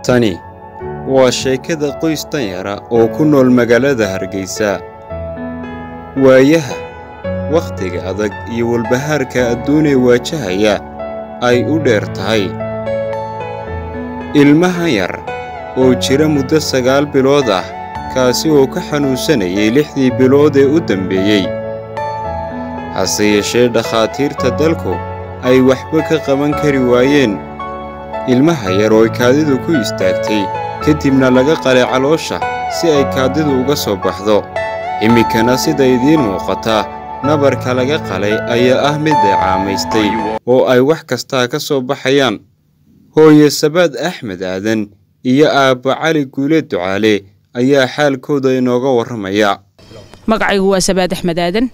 Tani waa sheekada qoys danyara oo ku nool magaalada Hargeysa. Waayaha, wakhtiga adag iyo walbahaarka adduunee waajahaya ay u dheer tahay. Ilmahan yar oo jira muddo sagaal bilood ah kaasi oo ka xanuunsanayay lixdii bilood ee u dambeeyey. Hase yeeshee dhakhaatiirta dalku ay waxba ka qaban kari waayeen. Ilmaha yar oo kaadidu ku istaagtay kadibna laga qalay caloosha si ay kaadidu uga soo baxdo. Iminkana sida idiin muuqata, nabarka laga qalay ayaa ah mid deecaamaystay oo ay wax kastaa ka soo baxayaan. Hooye Sabaad Axmed Aadan iyo aabba Cali Guule Ducaale ayaa xaalkooda inooga warramaya. magacaygu waa sabaad axmed aadan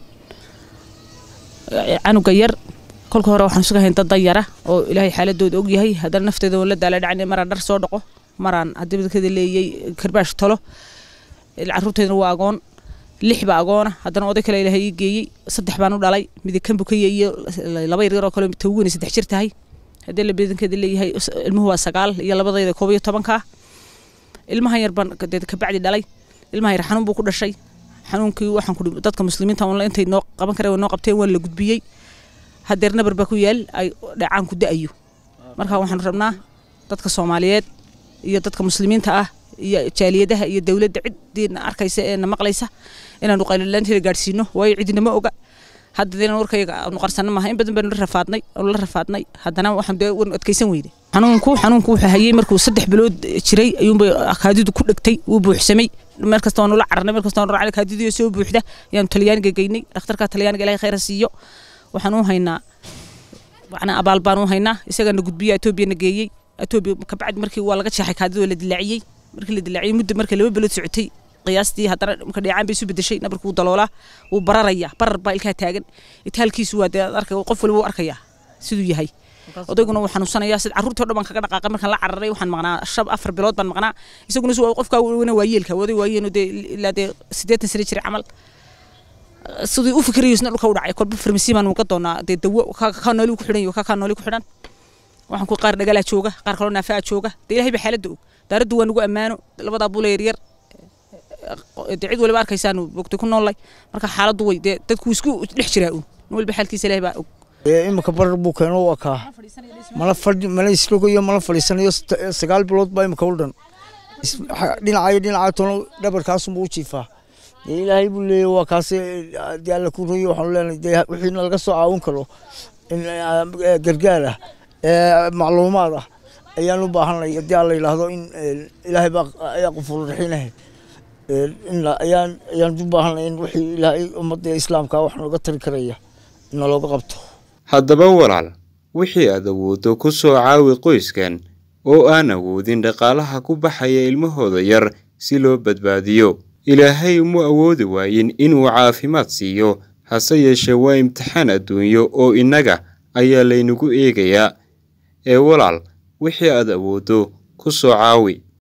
canuga yar kolka hore waxaan sugahayn dad danyara oo ilaahay xaaladooda og yahay haddana nafteeda oon la daala dhacnay maraan dhar soo dhaqo maraan haddii dadkeeda leeyay karbaash tolo carruurteedana waa agoon lix baa agoona haddana oday kale ilaahay ii geeyey saddex baan u dhalay midi kan bukaya iyo laba yaryar oo kale tawgani saddex jir tahay haddii la badankeeda leeyahay ilmuhu waa sagaal iyo labadayda koob iyo tobanka ilmahan yar baan dee kabacdi dhalay ilmahan yar xanuun buu ku dhashay xanuunkii waxaan ku dadka muslimiinta on intay noo qaban kareen way noo qabteen waan la gudbiyey hadeer nabar baa ku yaal ay dhacaan ku da'ayo marka waxaan rabnaa dadka soomaaliyeed iyo dadka muslimiinta ah iyo jaaliyadaha iyo dowladda cidiina arkaysa ee na maqlaysa inaanu qaylilaanteeda gaadhsiino waayo cidinama oga hadda dee warkayaga aanu qarsana maaha in badan baanu la rafaadnay aanu la rafaadnay haddana waxaan dee wan adkaysan weyne xanuunku xanuunku wuxuu hayay markuu saddex bilood jiray ayuunbay kaadidu ku dhegtay wuu buuxsamay meel kasta waanu la cararnay meel kasta waanu racnay kaadidu soo buuxda ayaanu talyaaniga geynay dhakhtarka talyaaniga ilaahay khayra siiyo waxaan u haynaa macnaa abaal baan u haynaa isagana gudbiya etoobiyana geeyey etoobiya kabacdi markii waa laga jeexay kaadidu la dilaaciyey markii la dilaaciyey muddo markii laba bilood socotay qiyaastii haddana marka dheecaan bay isu bedeshay nabarku wuu daloolaa wuu bararaya barar baa ilkaa taagan itaalkiisu waa dee arkay qof waliba u arkayaa siduu yahay odayguna wuu xanuunsanayaa sida carruurtii o dhan baan kaga dhaqaaqay markaan la cararay waxaan maqnaa shan afar bilood baan maqnaa isaguna si qofkaa wana waayeelka oday waayeeno dee ilaa dee siddeetan sano jiray camal sidii u fikirayo isna dhulka u dhacay kolba farmasi baan uga doonaa dee dawo kaa nooli ku xidhan iyo kaa nooli ku xidhan waxaan ku qaar dhagalaa jooga qaar kaloo naafaa jooga dee ilahay baa xaaladda og daaraddu waa nagu ammaano labadaa bula yaryar dee cid waliba arkaysaanu bogtay ku noollay marka xaaladdu way dee dadku isku dhex jiraa uun nin walba xaalkiisa ilahay baa og iminka barar buu keeno waa kaa mala fadhi mala isrogayo mala fadhiisanayo sagaal bilood baa iminka u dhan dhinacayo dhinaca tono dhabarkaasunbuu u jiifaa dee ilaahay buu leeyahy waa kaase dee alla ku royo waxaanu leenahay dee wixiina laga soo caawin karo in gargaar ah macluumaad ah ayaan u baahanay haddii aan la yidhaahdo in ilaahay baa ayaa qufuur raxiinahay ayaan ayaan u baahanay in wixii ilaahay ummadda islaamka wax nooga tari karaya in nalooga qabto haddaba walaal wixii aad awooddo ku soo caawi qoyskan oo aan awoodin dhaqaalaha ku baxaya ilmahooda yar si loo badbaadiyo ilaahay uma awoodi waayin inuu caafimaad siiyo hase yeeshee waa imtixaan adduunyo oo innaga ayaa laynagu eegayaa ee walaal wixii aad awooddo ku soo caawi